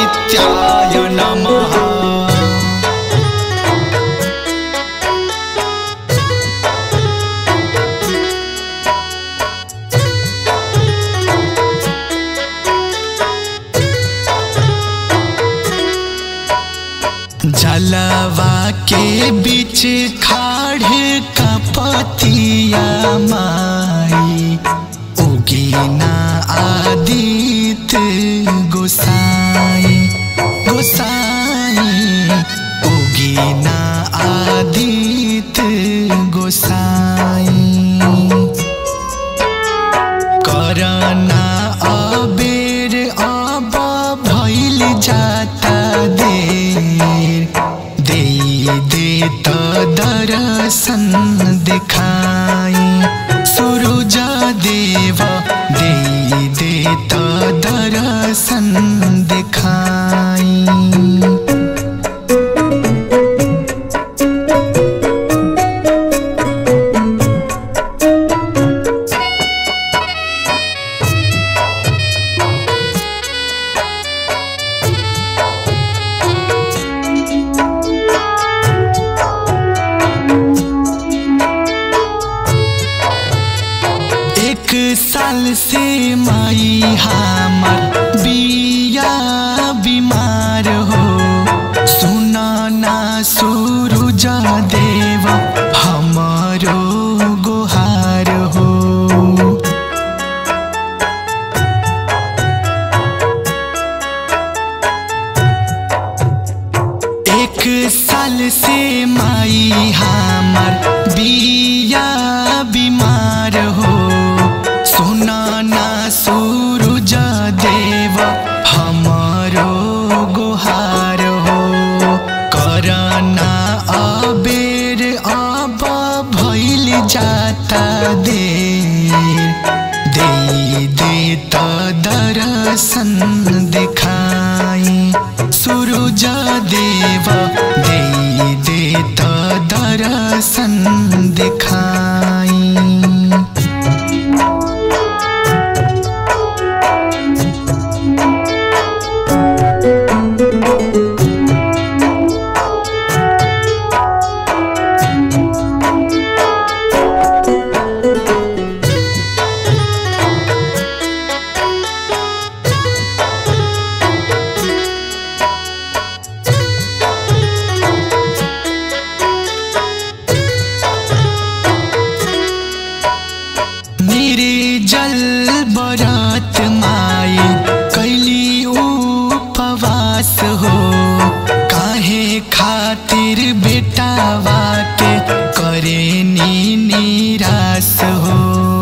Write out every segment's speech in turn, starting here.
आदित्याय नमः जलवा के बीच खाड़े कपतिया माई उगीना आदित गोसाई गोसाई उगीना आदित गोसाई करना अबेर अब भइल जाता देर दे दे त दर्शन देखाई सुरुज देव दे दे त दर्शन देखाई एक साल से माई हमर बिया बीमार हो सुना ना सूरज देव हमारो गुहार हो एक साल से माई हमर बिया बीमार हो सुना ना सूरज देव हमारो गुहार हो करना अबेर अब भइल जाता देर दे दे त दर्शन देखाई सुरुज देव दे दे त दर्शन देखाई निर्जल बरत माई कैली उपवास हो काहे खातिर बेटावा के करे नी निराश हो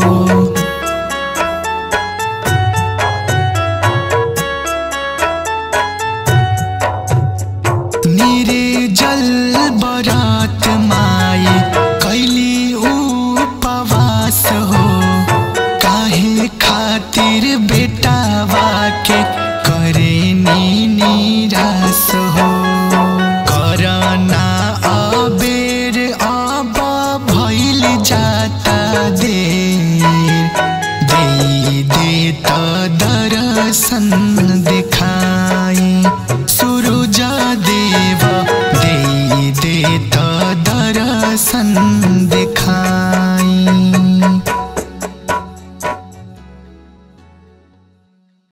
निर्जल बरत माई कैली उपवास हो काहे खातिर बेटावा के करे नी निराश हो करना अबेर अब भइल जाता देर दे दे त दर्शन देखाई सुरुज देव दे दे त दर्शन देखाई